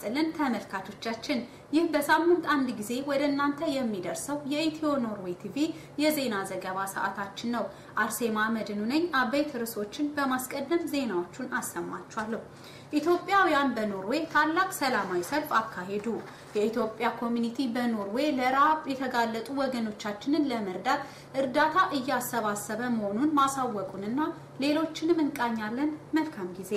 ይስጥልን ተመልካቾቻችን፣ ይህ በሳምንት አንድ ጊዜ ወደ እናንተ የሚደርሰው የኢትዮ ኖርዌይ ቲቪ የዜና ዘገባ ሰዓታችን ነው። አርሴማ መድኑ ነኝ። አበይት ርዕሶችን በማስቀደም ዜናዎቹን አሰማችኋለሁ። ኢትዮጵያውያን በኖርዌይ ታላቅ ሰላማዊ ሰልፍ አካሄዱ። የኢትዮጵያ ኮሚኒቲ በኖርዌይ ለረሃብ የተጋለጡ ወገኖቻችንን ለመርዳት እርዳታ እያሰባሰበ መሆኑን ማሳወቁንና ሌሎችንም እንቃኛለን። መልካም ጊዜ።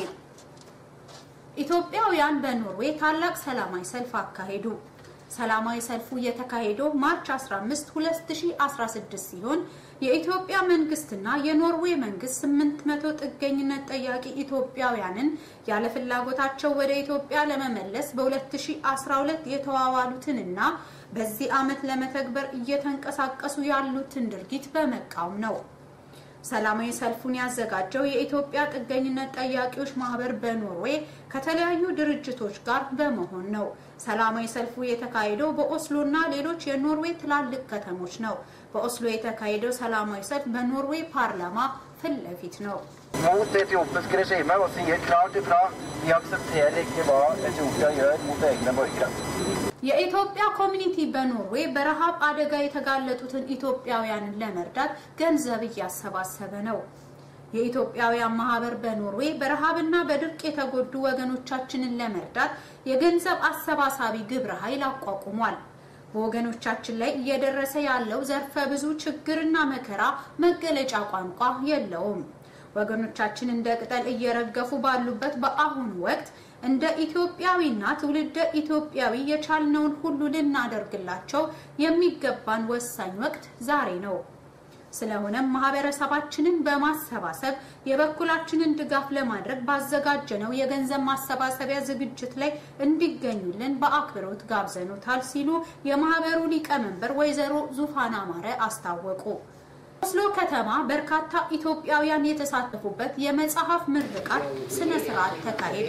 ኢትዮጵያውያን በኖርዌይ ታላቅ ሰላማዊ ሰልፍ አካሄዱ። ሰላማዊ ሰልፉ የተካሄደው ማርች 15 2016 ሲሆን የኢትዮጵያ መንግስትና የኖርዌይ መንግስት 800 ጥገኝነት ጠያቂ ኢትዮጵያውያንን ያለ ፍላጎታቸው ወደ ኢትዮጵያ ለመመለስ በ2012 የተዋዋሉትንና በዚህ ዓመት ለመተግበር እየተንቀሳቀሱ ያሉትን ድርጊት በመቃወም ነው። ሰላማዊ ሰልፉን ያዘጋጀው የኢትዮጵያ ጥገኝነት ጠያቂዎች ማህበር በኖርዌይ ከተለያዩ ድርጅቶች ጋር በመሆን ነው። ሰላማዊ ሰልፉ የተካሄደው በኦስሎ እና ሌሎች የኖርዌይ ትላልቅ ከተሞች ነው። በኦስሎ የተካሄደው ሰላማዊ ሰልፍ በኖርዌይ ፓርላማ ፊት ለፊት ነው። mot det etiopiske regimet og sier klart ifra vi aksepterer ikke hva Etiopia gjør mot egne borgere. የኢትዮጵያ ኮሚኒቲ በኖርዌይ በረሃብ አደጋ የተጋለጡትን ኢትዮጵያውያንን ለመርዳት ገንዘብ እያሰባሰበ ነው። የኢትዮጵያውያን ማህበር በኖርዌይ በረሃብና በድርቅ የተጎዱ ወገኖቻችንን ለመርዳት የገንዘብ አሰባሳቢ ግብረ ኃይል አቋቁሟል። በወገኖቻችን ላይ እየደረሰ ያለው ዘርፈ ብዙ ችግርና መከራ መገለጫ ቋንቋ የለውም። ወገኖቻችን እንደ ቅጠል እየረገፉ ባሉበት በአሁኑ ወቅት እንደ ኢትዮጵያዊና ትውልደ ኢትዮጵያዊ የቻልነውን ሁሉ ልናደርግላቸው የሚገባን ወሳኝ ወቅት ዛሬ ነው። ስለሆነም ማህበረሰባችንን በማሰባሰብ የበኩላችንን ድጋፍ ለማድረግ ባዘጋጀነው የገንዘብ ማሰባሰቢያ ዝግጅት ላይ እንዲገኙልን በአክብሮት ጋብዘኖታል ሲሉ የማህበሩ ሊቀመንበር ወይዘሮ ዙፋን አማረ አስታወቁ። ኦስሎ ከተማ በርካታ ኢትዮጵያውያን የተሳተፉበት የመጽሐፍ ምርቃት ስነ ስርዓት ተካሄደ።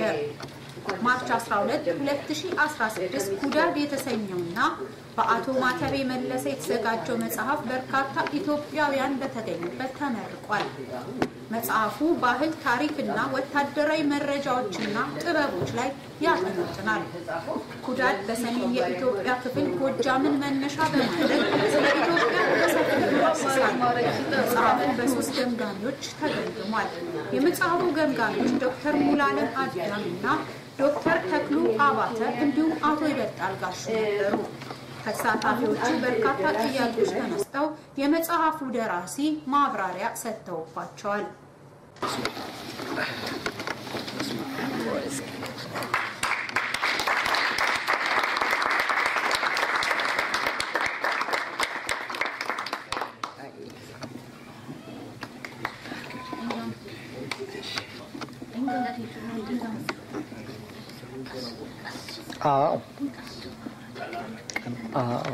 ማርች 12 2016 ኩዳድ የተሰኘውና በአቶ ማተቤ መለሰ የተዘጋጀው መጽሐፍ በርካታ ኢትዮጵያውያን በተገኙበት ተመርቋል። መጽሐፉ ባህል፣ ታሪክና ወታደራዊ መረጃዎችና ጥበቦች ላይ ያጠነጥናል። ኩዳድ በሰሜን የኢትዮጵያ ክፍል ጎጃምን መነሻ በማድረግ ስለ ኢትዮጵያ በሰፊው ያስሳል። መጽሐፉ በሶስት ገምጋሚዎች ተገምግሟል። የመጽሐፉ ገምጋሚዎች ዶክተር ሙላለም አዳም እና ዶክተር ተክሉ አባተ እንዲሁም አቶ ይበልጣል ጋሹ ነበሩ። ከተሳታፊዎቹ በርካታ ጥያቄዎች ተነስተው የመጽሐፉ ደራሲ ማብራሪያ ሰጥተውባቸዋል። Ja. Ja.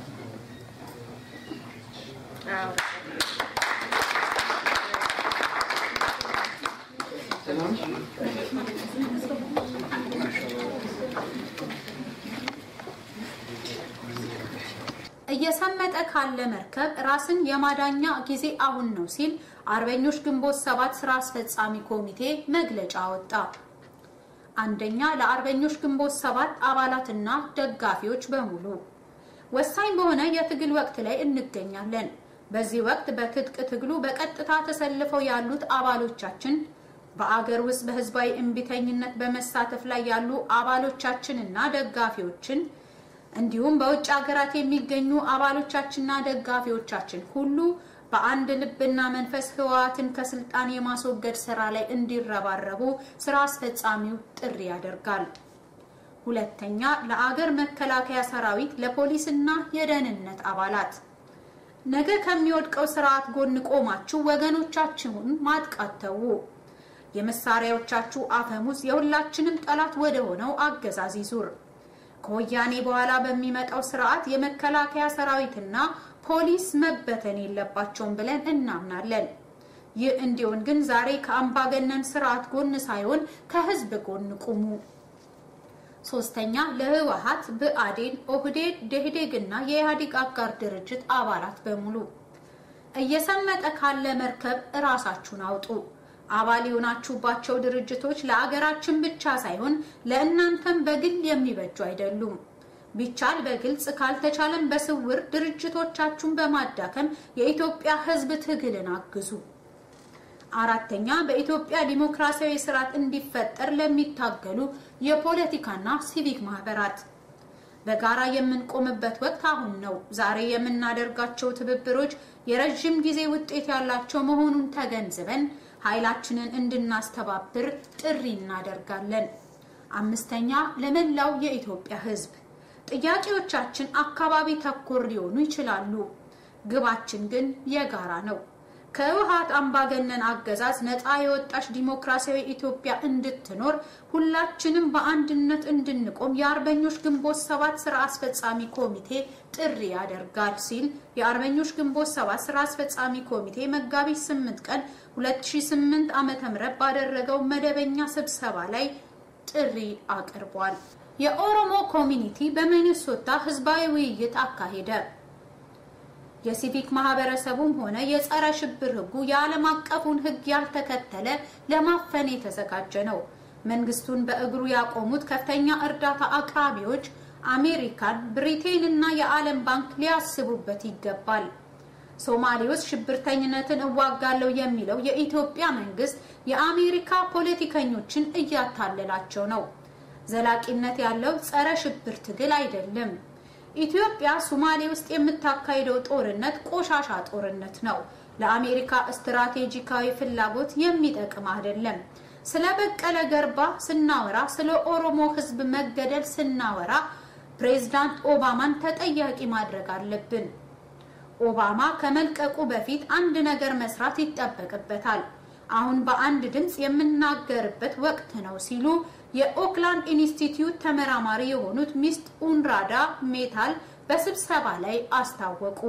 እየሰመጠ ካለ መርከብ ራስን የማዳኛ ጊዜ አሁን ነው ሲል አርበኞች ግንቦት ሰባት ስራ አስፈጻሚ ኮሚቴ መግለጫ አወጣ። አንደኛ ለአርበኞች ግንቦት ሰባት አባላትና ደጋፊዎች በሙሉ ወሳኝ በሆነ የትግል ወቅት ላይ እንገኛለን። በዚህ ወቅት በትጥቅ ትግሉ በቀጥታ ተሰልፈው ያሉት አባሎቻችን በአገር ውስጥ በህዝባዊ እምቢተኝነት በመሳተፍ ላይ ያሉ አባሎቻችንና ደጋፊዎችን እንዲሁም በውጭ ሀገራት የሚገኙ አባሎቻችንና ደጋፊዎቻችን ሁሉ በአንድ ልብና መንፈስ ህወሓትን ከስልጣን የማስወገድ ስራ ላይ እንዲረባረቡ ስራ አስፈጻሚው ጥሪ ያደርጋል። ሁለተኛ ለአገር መከላከያ ሰራዊት፣ ለፖሊስና የደህንነት አባላት ነገ ከሚወድቀው ስርዓት ጎን ቆማችሁ ወገኖቻችሁን ማጥቃት ተዉ። የመሳሪያዎቻችሁ አፈሙዝ የሁላችንም ጠላት ወደ ሆነው አገዛዝ ይዙር። ከወያኔ በኋላ በሚመጣው ስርዓት የመከላከያ ሰራዊትና ፖሊስ መበተን የለባቸውም ብለን እናምናለን። ይህ እንዲሆን ግን ዛሬ ከአምባገነን ስርዓት ጎን ሳይሆን ከህዝብ ጎን ቁሙ። ሶስተኛ ለህወሓት፣ ብአዴን፣ ኦህዴድ፣ ደኢህዴግ እና የኢህአዴግ አጋር ድርጅት አባላት በሙሉ እየሰመጠ ካለ መርከብ እራሳችሁን አውጡ። አባል የሆናችሁባቸው ድርጅቶች ለአገራችን ብቻ ሳይሆን ለእናንተም በግል የሚበጁ አይደሉም። ቢቻል በግልጽ ካልተቻለም በስውር ድርጅቶቻችሁን በማዳከም የኢትዮጵያ ሕዝብ ትግልን አግዙ። አራተኛ በኢትዮጵያ ዲሞክራሲያዊ ስርዓት እንዲፈጠር ለሚታገሉ የፖለቲካና ሲቪክ ማህበራት በጋራ የምንቆምበት ወቅት አሁን ነው። ዛሬ የምናደርጋቸው ትብብሮች የረዥም ጊዜ ውጤት ያላቸው መሆኑን ተገንዝበን ኃይላችንን እንድናስተባብር ጥሪ እናደርጋለን። አምስተኛ ለመላው የኢትዮጵያ ሕዝብ ጥያቄዎቻችን አካባቢ ተኮር ሊሆኑ ይችላሉ። ግባችን ግን የጋራ ነው። ከህወሓት አምባገነን አገዛዝ ነፃ የወጣች ዲሞክራሲያዊ ኢትዮጵያ እንድትኖር ሁላችንም በአንድነት እንድንቆም የአርበኞች ግንቦት ሰባት ስራ አስፈጻሚ ኮሚቴ ጥሪ ያደርጋል ሲል የአርበኞች ግንቦት ሰባት ስራ አስፈጻሚ ኮሚቴ መጋቢት 8 ቀን 2008 ዓ.ም ባደረገው መደበኛ ስብሰባ ላይ ጥሪ አቅርቧል። የኦሮሞ ኮሚኒቲ በሚኒሶታ ህዝባዊ ውይይት አካሄደ። የሲቪክ ማህበረሰቡም ሆነ የጸረ ሽብር ህጉ የዓለም አቀፉን ህግ ያልተከተለ ለማፈን የተዘጋጀ ነው። መንግስቱን በእግሩ ያቆሙት ከፍተኛ እርዳታ አቅራቢዎች አሜሪካን፣ ብሪቴን እና የዓለም ባንክ ሊያስቡበት ይገባል። ሶማሌ ውስጥ ሽብርተኝነትን እዋጋለሁ የሚለው የኢትዮጵያ መንግስት የአሜሪካ ፖለቲከኞችን እያታለላቸው ነው። ዘላቂነት ያለው ጸረ ሽብር ትግል አይደለም። ኢትዮጵያ ሶማሌ ውስጥ የምታካሂደው ጦርነት ቆሻሻ ጦርነት ነው። ለአሜሪካ ስትራቴጂካዊ ፍላጎት የሚጠቅም አይደለም። ስለ በቀለ ገርባ ስናወራ፣ ስለ ኦሮሞ ህዝብ መገደል ስናወራ ፕሬዝዳንት ኦባማን ተጠያቂ ማድረግ አለብን። ኦባማ ከመልቀቁ በፊት አንድ ነገር መስራት ይጠበቅበታል። አሁን በአንድ ድምፅ የምናገርበት ወቅት ነው ሲሉ የኦክላንድ ኢንስቲትዩት ተመራማሪ የሆኑት ሚስት ኡንራዳ ሜታል በስብሰባ ላይ አስታወቁ።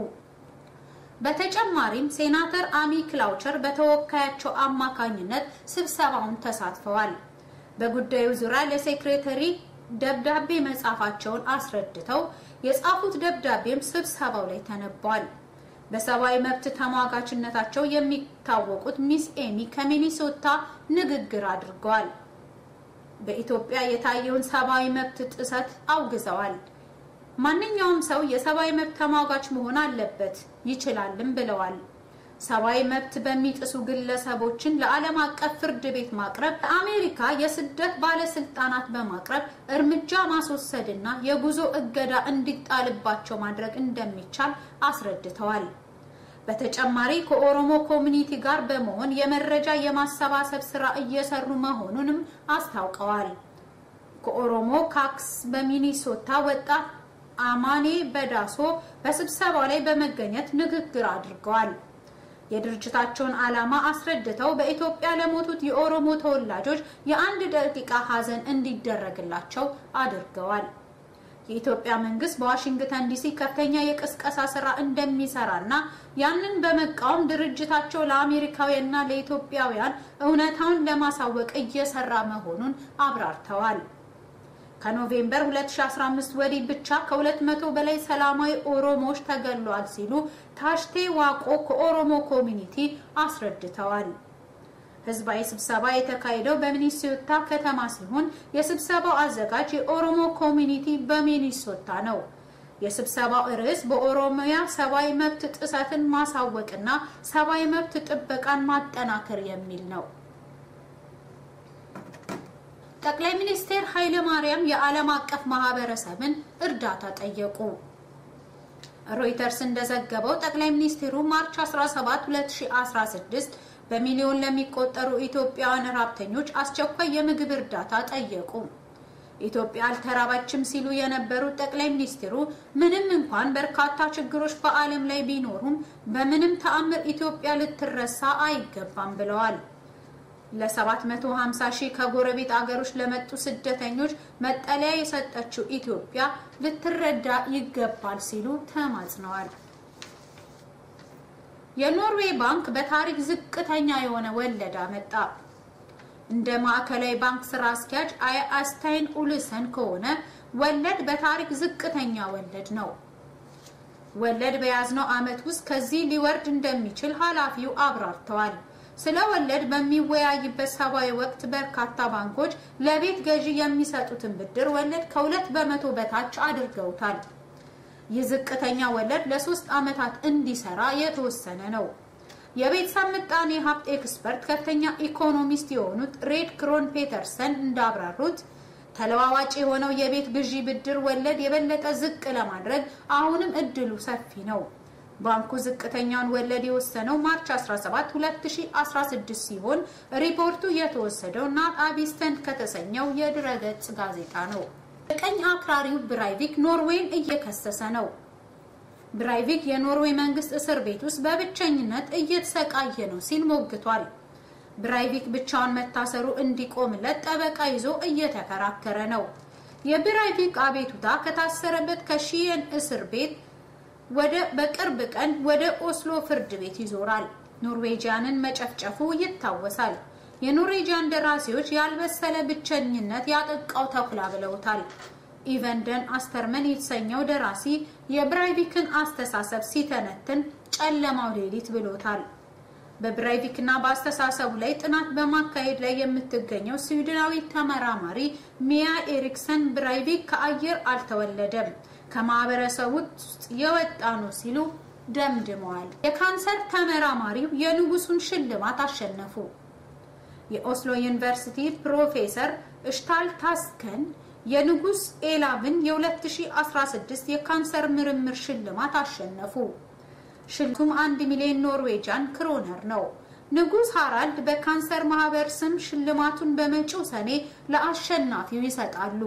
በተጨማሪም ሴናተር አሚ ክላውቸር በተወካያቸው አማካኝነት ስብሰባውን ተሳትፈዋል። በጉዳዩ ዙሪያ ለሴክሬተሪ ደብዳቤ መጻፋቸውን አስረድተው የጻፉት ደብዳቤም ስብሰባው ላይ ተነቧል። በሰብአዊ መብት ተሟጋችነታቸው የሚታወቁት ሚስ ኤሚ ከሚኒሶታ ንግግር አድርገዋል። በኢትዮጵያ የታየውን ሰብአዊ መብት ጥሰት አውግዘዋል። ማንኛውም ሰው የሰብአዊ መብት ተሟጋች መሆን አለበት ይችላልም ብለዋል። ሰብአዊ መብት በሚጥሱ ግለሰቦችን ለዓለም አቀፍ ፍርድ ቤት ማቅረብ፣ ለአሜሪካ የስደት ባለስልጣናት በማቅረብ እርምጃ ማስወሰድና የጉዞ እገዳ እንዲጣልባቸው ማድረግ እንደሚቻል አስረድተዋል። በተጨማሪ ከኦሮሞ ኮሚኒቲ ጋር በመሆን የመረጃ የማሰባሰብ ስራ እየሰሩ መሆኑንም አስታውቀዋል። ከኦሮሞ ካክስ በሚኒሶታ ወጣት አማኔ በዳሶ በስብሰባው ላይ በመገኘት ንግግር አድርገዋል። የድርጅታቸውን ዓላማ አስረድተው በኢትዮጵያ ለሞቱት የኦሮሞ ተወላጆች የአንድ ደቂቃ ሀዘን እንዲደረግላቸው አድርገዋል። የኢትዮጵያ መንግስት በዋሽንግተን ዲሲ ከፍተኛ የቅስቀሳ ስራ እንደሚሰራና ያንን በመቃወም ድርጅታቸው ለአሜሪካውያንና ለኢትዮጵያውያን እውነታውን ለማሳወቅ እየሰራ መሆኑን አብራርተዋል። ከኖቬምበር 2015 ወዲህ ብቻ ከ200 በላይ ሰላማዊ ኦሮሞዎች ተገሏል ሲሉ ታሽቴ ዋቆ ከኦሮሞ ኮሚኒቲ አስረድተዋል። ህዝባዊ ስብሰባ የተካሄደው በሚኒሶታ ከተማ ሲሆን የስብሰባው አዘጋጅ የኦሮሞ ኮሚኒቲ በሚኒሶታ ነው። የስብሰባው ርዕስ በኦሮሚያ ሰብአዊ መብት ጥሰትን ማሳወቅና ሰብአዊ መብት ጥበቃን ማጠናከር የሚል ነው። ጠቅላይ ሚኒስትር ኃይለ ማርያም የዓለም አቀፍ ማህበረሰብን እርዳታ ጠየቁ። ሮይተርስ እንደዘገበው ጠቅላይ ሚኒስትሩ ማርች 17 2016 በሚሊዮን ለሚቆጠሩ ኢትዮጵያውያን ረሃብተኞች አስቸኳይ የምግብ እርዳታ ጠየቁ። ኢትዮጵያ አልተራባችም ሲሉ የነበሩት ጠቅላይ ሚኒስትሩ ምንም እንኳን በርካታ ችግሮች በዓለም ላይ ቢኖሩም በምንም ተአምር ኢትዮጵያ ልትረሳ አይገባም ብለዋል። ለ750 ሺህ ከጎረቤት አገሮች ለመጡ ስደተኞች መጠለያ የሰጠችው ኢትዮጵያ ልትረዳ ይገባል ሲሉ ተማጽነዋል። የኖርዌይ ባንክ በታሪክ ዝቅተኛ የሆነ ወለድ አመጣ። እንደ ማዕከላዊ ባንክ ስራ አስኪያጅ አስታይን ኡልሰን ከሆነ ወለድ በታሪክ ዝቅተኛ ወለድ ነው። ወለድ በያዝነው ዓመት ውስጥ ከዚህ ሊወርድ እንደሚችል ኃላፊው አብራርተዋል። ስለ ወለድ በሚወያይበት ሰባዊ ወቅት በርካታ ባንኮች ለቤት ገዢ የሚሰጡትን ብድር ወለድ ከሁለት በመቶ በታች አድርገውታል። ይህ ዝቅተኛ ወለድ ለሶስት ዓመታት እንዲሰራ የተወሰነ ነው። የቤተሰብ ምጣኔ ሀብት ኤክስፐርት ከፍተኛ ኢኮኖሚስት የሆኑት ሬድ ክሮን ፔተርሰን እንዳብራሩት ተለዋዋጭ የሆነው የቤት ግዢ ብድር ወለድ የበለጠ ዝቅ ለማድረግ አሁንም እድሉ ሰፊ ነው። ባንኩ ዝቅተኛውን ወለድ የወሰነው ማርች 17 2016 ሲሆን ሪፖርቱ የተወሰደው ናት አቢስተን ከተሰኘው የድረገጽ ጋዜጣ ነው። የቀኝ አክራሪው ብራይቪክ ኖርዌይን እየከሰሰ ነው። ብራይቪክ የኖርዌይ መንግስት እስር ቤት ውስጥ በብቸኝነት እየተሰቃየ ነው ሲል ሞግቷል። ብራይቪክ ብቻውን መታሰሩ እንዲቆምለት ጠበቃ ይዞ እየተከራከረ ነው። የብራይቪክ አቤቱታ ከታሰረበት ከሺየን እስር ቤት ወደ በቅርብ ቀን ወደ ኦስሎ ፍርድ ቤት ይዞራል። ኖርዌጂያንን መጨፍጨፉ ይታወሳል። የኖርዌጂያን ደራሲዎች ያልበሰለ ብቸኝነት ያጠቃው ተኩላ ብለውታል። ኢቨንደን አስተርመን የተሰኘው ደራሲ የብራይቪክን አስተሳሰብ ሲተነትን ጨለማው ሌሊት ብሎታል። በብራይቪክ እና በአስተሳሰቡ ላይ ጥናት በማካሄድ ላይ የምትገኘው ስዊድናዊ ተመራማሪ ሚያ ኤሪክሰን ብራይቪክ ከአየር አልተወለደም ከማህበረሰቡ ውስጥ የወጣ ነው ሲሉ ደምድመዋል። የካንሰር ተመራማሪው የንጉሱን ሽልማት አሸነፉ። የኦስሎ ዩኒቨርሲቲ ፕሮፌሰር እሽታል ታስከን የንጉስ ኤላቭን የ2016 የካንሰር ምርምር ሽልማት አሸነፉ። ሽልማቱም አንድ ሚሊዮን ኖርዌጃን ክሮነር ነው። ንጉስ ሃራልድ በካንሰር ማህበር ስም ሽልማቱን በመጪው ሰኔ ለአሸናፊው ይሰጣሉ።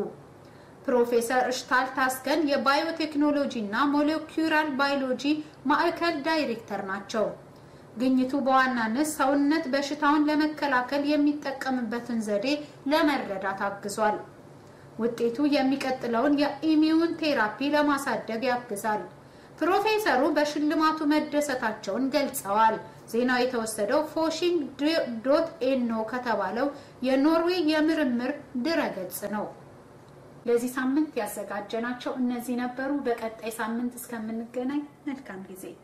ፕሮፌሰር እሽታል ታስከን የባዮቴክኖሎጂ እና ሞሌኩላር ባዮሎጂ ማዕከል ዳይሬክተር ናቸው። ግኝቱ በዋናነት ሰውነት በሽታውን ለመከላከል የሚጠቀምበትን ዘዴ ለመረዳት አግዟል። ውጤቱ የሚቀጥለውን የኢሚዩን ቴራፒ ለማሳደግ ያግዛል። ፕሮፌሰሩ በሽልማቱ መደሰታቸውን ገልጸዋል። ዜናው የተወሰደው ፎሺንግ ዶት ኤኖ ከተባለው የኖርዌይ የምርምር ድረገጽ ነው። ለዚህ ሳምንት ያዘጋጀናቸው እነዚህ ነበሩ። በቀጣይ ሳምንት እስከምንገናኝ መልካም ጊዜ